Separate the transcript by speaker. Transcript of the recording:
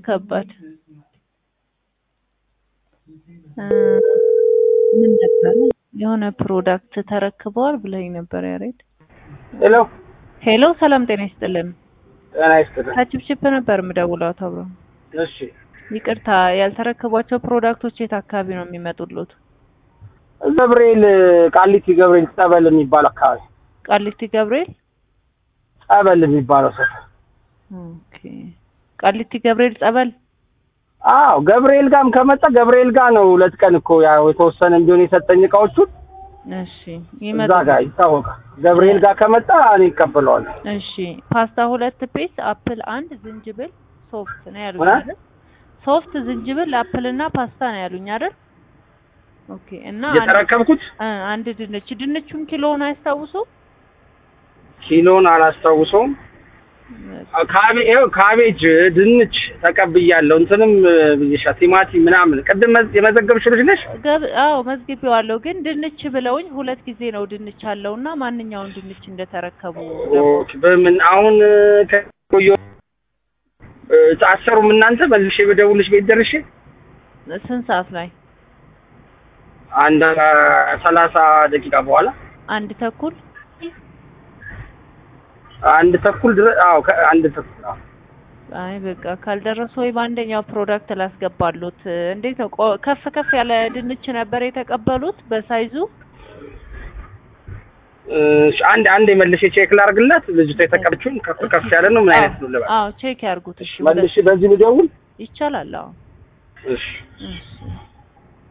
Speaker 1: ከባድ እ ምን ነበረ የሆነ ፕሮዳክት ተረክበዋል ብለኝ ነበር ያሬድ።
Speaker 2: ሄሎ
Speaker 1: ሄሎ ሰላም ጤና ይስጥልን።
Speaker 2: ጤና ይስጥልኝ።
Speaker 1: ከችፕችፕ ነበር የምደውለው አቶ አብሮ።
Speaker 2: እሺ
Speaker 1: ይቅርታ ያልተረከቧቸው ፕሮዳክቶች የት አካባቢ ነው የሚመጡሉት?
Speaker 2: ገብርኤል ቃሊቲ ገብርኤል ጸበል የሚባል አካባቢ
Speaker 1: ቃሊቲ ገብርኤል።
Speaker 2: ጸበል የሚባለው ሰፈር።
Speaker 1: ኦኬ ቃሊቲ ገብርኤል ጸበል።
Speaker 2: አዎ ገብርኤል ጋርም ከመጣ ገብርኤል ጋር ነው። ሁለት ቀን እኮ ያው የተወሰነ ቢሆን የሰጠኝ እቃዎቹን
Speaker 1: እሺ
Speaker 2: እዛ
Speaker 1: ይመጡ።
Speaker 2: ጋር ይታወቃል። ገብርኤል ጋር ከመጣ እኔ እቀበለዋለሁ።
Speaker 1: እሺ ፓስታ ሁለት ፒስ፣ አፕል አንድ፣ ዝንጅብል ሶፍት ነው ያሉኝ
Speaker 2: ምን?
Speaker 1: አይደል? ሶፍት ዝንጅብል፣ አፕል እና ፓስታ ነው ያሉኝ አይደል? ኦኬ እና አንድ-
Speaker 2: የተረከብኩት
Speaker 1: እ አንድ ድንች ድንቹን ኪሎውን አያስታውሱ?
Speaker 2: ኪሎን አላስታውሰውም። ካቤ ይኸው ካቤጅ፣ ድንች ተቀብያለሁ። እንትንም ብዬሻ ቲማቲም ምናምን ቅድም መዝ- የመዘገብሽ ልጅ ነሽ?
Speaker 1: ገብ አዎ መዝግቤዋለሁ፣ ግን ድንች ብለውኝ ሁለት ጊዜ ነው ድንች አለውና ማንኛውን ድንች እንደተረከቡ
Speaker 2: ኦኬ፣ በምን አሁን ከቆየ አሰሩም እናንተ መልሼ በደውልሽ ቤት ደርሼ
Speaker 1: ስንት ሰዓት ላይ?
Speaker 2: አንድ ሰላሳ ደቂቃ በኋላ
Speaker 1: አንድ ተኩል
Speaker 2: አንድ ተኩል ድረስ አዎ ከአንድ ተኩል አዎ
Speaker 1: አይ በቃ ካልደረሱ ወይ በአንደኛው ፕሮዳክት ላስገባሉት። እንዴት ነው ቆ- ከፍ ከፍ ያለ ድንች ነበር የተቀበሉት በሳይዙ?
Speaker 2: እሺ፣ አንድ አንድ መልሼ ቼክ ላድርግላት። ልጅቷ የተቀበችውን ከፍ ከፍ ያለ ነው ምን አይነት ነው ልበል?
Speaker 1: አዎ ቼክ ያርጉት። እሺ
Speaker 2: መልሼ በዚህ ልደውል?
Speaker 1: ይቻላል። አዎ
Speaker 2: እሺ
Speaker 1: እሺ